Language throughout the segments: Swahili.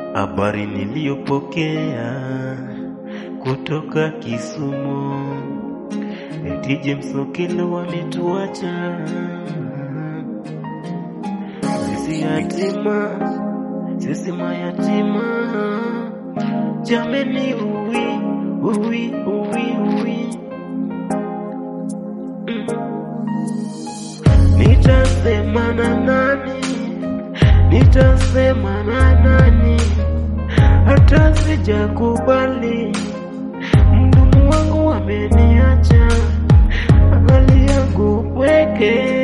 Habari niliyopokea kutoka Kisumu, eti James Okello wametuacha sisi yatima, sisi mayatima. Jameni, uwi uwi uwi uwi mm. Nitasema na nani? Nitasema na nani? Hata sijakubali, mdomo wangu ameniacha, hali yangu pweke,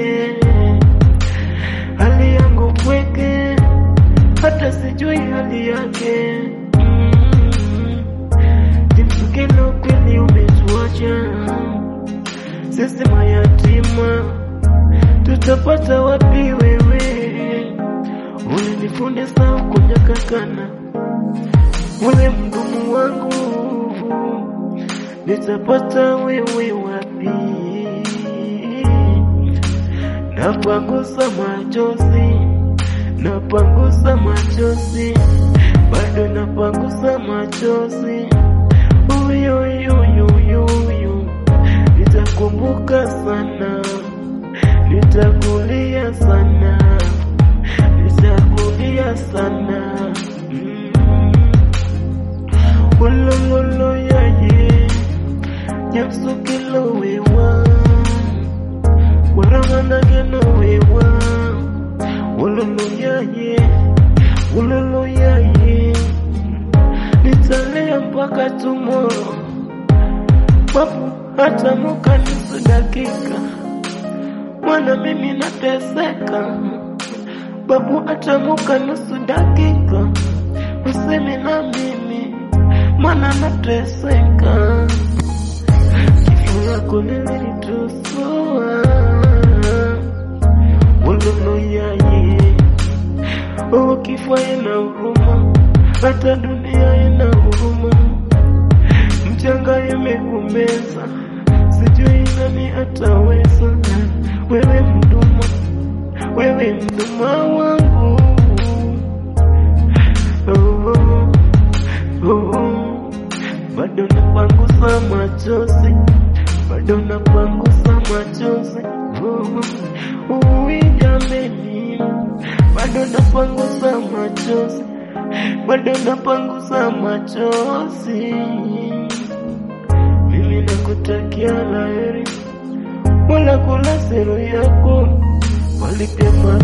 hali yangu pweke, hata sijui hali yake. Mm. James Okello kweli umetuacha sisi mayatima, tutapata wapi wewe? Ulinifundisha kunyakakana, wewe mgumu wangu, nitapata wewe wapi? Napangusa machozi, napangusa machozi, bado napangusa machozi. Uyuyuyuyuyu, nitakumbuka sana, nitakulia sana, nitakulia sana. Mm. Wolololo yaye, James Okello wewa, waramandageno wewa, wololo yaye, wololo yaye, nitalia mpaka tomorrow, babu hata muka nusu dakika, mwana mimi nateseka, babu hata muka nusu dakika, useme na mimi, mwana nateseka, kifo yako lilinitusua, wololo yaye, oh kifo ina huruma, hata dunia ina huruma mchanga imekumeza, sijui nani ataweza. Wewe mduma, wewe mduma wangu oh, oh, oh. Bado napangusa machozi, bado napangusa machozi oh, oh, ui jameni, bado napangusa machozi, bado napangusa machozi mimi nakutakia laheri, wala kula sero yako walipema